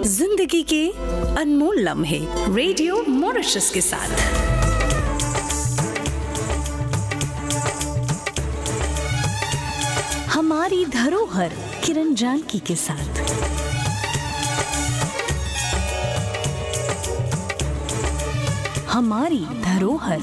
जिंदगी के अनमोल लम्हे रेडियो मॉरिशस के साथ हमारी धरोहर किरण जानकी के साथ हमारी धरोहर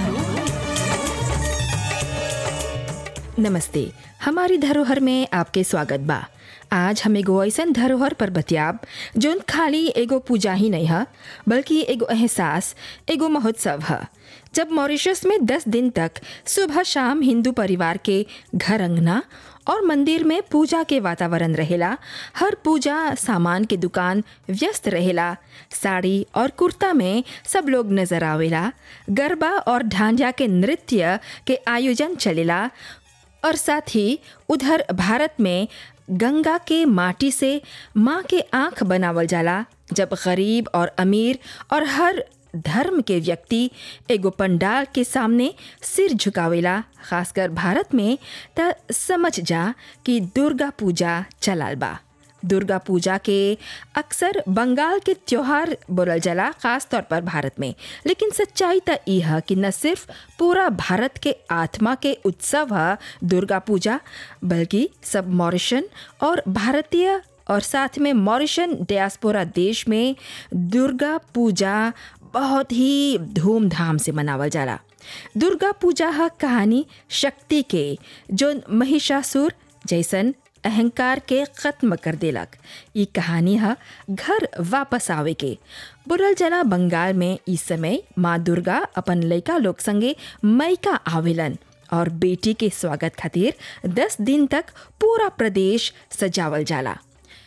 नमस्ते हमारी धरोहर में आपके स्वागत बा आज हम एगो ऐसन धरोहर पर बतियाब जोन खाली एगो पूजा ही नहीं है बल्कि एगो एहसास एगो महोत्सव है जब मॉरिशस में दस दिन तक सुबह शाम हिंदू परिवार के घर अंगना और मंदिर में पूजा के वातावरण रहेला हर पूजा सामान के दुकान व्यस्त रहेला साड़ी और कुर्ता में सब लोग नजर आवेला गरबा और ढांझा के नृत्य के आयोजन चलेला और साथ ही उधर भारत में गंगा के माटी से माँ के आँख बनावल जाला जब गरीब और अमीर और हर धर्म के व्यक्ति एगो पंडाल के सामने सिर झुकावेला खासकर भारत में त समझ जा कि दुर्गा पूजा चलाल बा दुर्गा पूजा के अक्सर बंगाल के त्योहार बोलल जाला खास तौर पर भारत में लेकिन सच्चाई त ई है कि न सिर्फ पूरा भारत के आत्मा के उत्सव है दुर्गा पूजा बल्कि सब मॉरिशन और भारतीय और साथ में मॉरिशन डियास्पोरा देश में दुर्गा पूजा बहुत ही धूमधाम से मनावल जाला दुर्गा पूजा है कहानी शक्ति के जो महिषासुर जैसन अहंकार के खत्म कर देलक ई कहानी है घर वापस आवे के बुरल जना बंगाल में इस समय माँ दुर्गा अपन लड़का लोग संगे मैका आवेलन और बेटी के स्वागत खातिर दस दिन तक पूरा प्रदेश सजावल जाला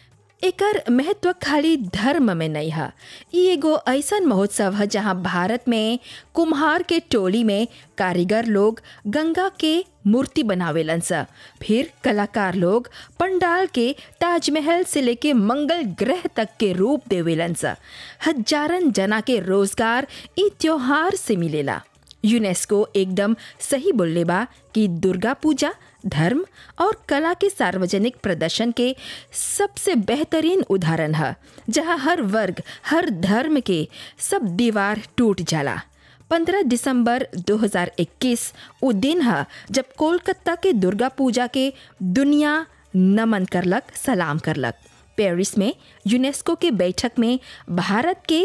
एकर महत्व खाली धर्म में नहीं है ई एगो ऐसन महोत्सव है जहाँ भारत में कुम्हार के टोली में कारीगर लोग गंगा के मूर्ति बनावेलन सा फिर कलाकार लोग पंडाल के ताजमहल से लेके मंगल ग्रह तक के रूप देवेलन सा हजारन जना के रोजगार ई त्योहार से मिलेला यूनेस्को एकदम सही बोलले बा कि दुर्गा पूजा धर्म और कला के सार्वजनिक प्रदर्शन के सबसे बेहतरीन उदाहरण है जहाँ हर वर्ग हर धर्म के सब दीवार टूट जाला 15 दिसंबर 2021 वो दिन है जब कोलकाता के दुर्गा पूजा के दुनिया नमन करलक सलाम करलक पेरिस में यूनेस्को के बैठक में भारत के